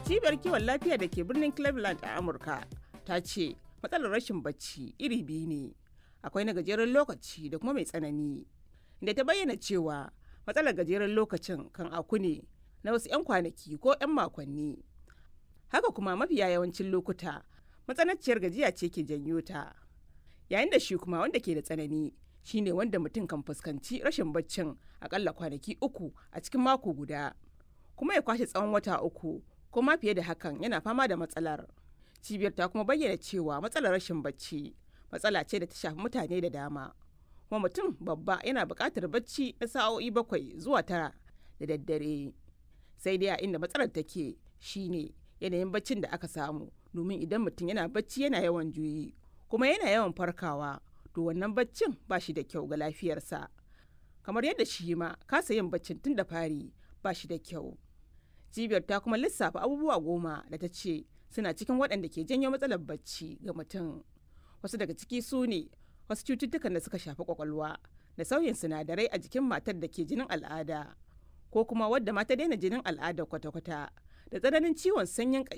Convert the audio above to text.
cibiyar kiwon lafiya da ke birnin cleveland a amurka ta ce matsalar rashin bacci iri biyu ne akwai na gajeren lokaci da kuma mai tsanani da ta bayyana cewa matsalar gajeren lokacin kan aku ne na wasu 'yan kwanaki ko 'yan makonni haka kuma mafiya yawancin lokuta matsananciyar gajiya ce ke janyo ta yayin da shi kuma wanda ke da tsanani shine wanda mutum kan fuskanci rashin baccin akalla kwanaki uku a cikin mako guda kuma ya kwashe tsawon wata uku ko ma fiye da hakan yana fama da matsalar cibiyar ta kuma bayyana cewa matsalar rashin bacci matsala ce da ta shafi mutane da dama kuma mutum babba yana buƙatar bacci na sa'o'i bakwai zuwa tara da daddare sai dai a inda matsalar take shine yanayin baccin da aka samu domin idan mutum yana bacci yana yawan juyi kuma yana yawan farkawa to wannan baccin ba shi da kyau ga lafiyarsa kamar yadda shi ma kasa yin baccin tun da fari ba shi da kyau cibiyar ta kuma lissafa abubuwa goma da ta ce suna cikin waɗanda ke janyo matsalar bacci ga mutum wasu daga ciki su ne wasu cututtukan da suka shafi kwakwalwa da sauyin sinadarai a jikin matar da ke jinin al'ada ko kuma wadda mata daina jinin al'ada kwata-kwata da tsananin ciwon sanyin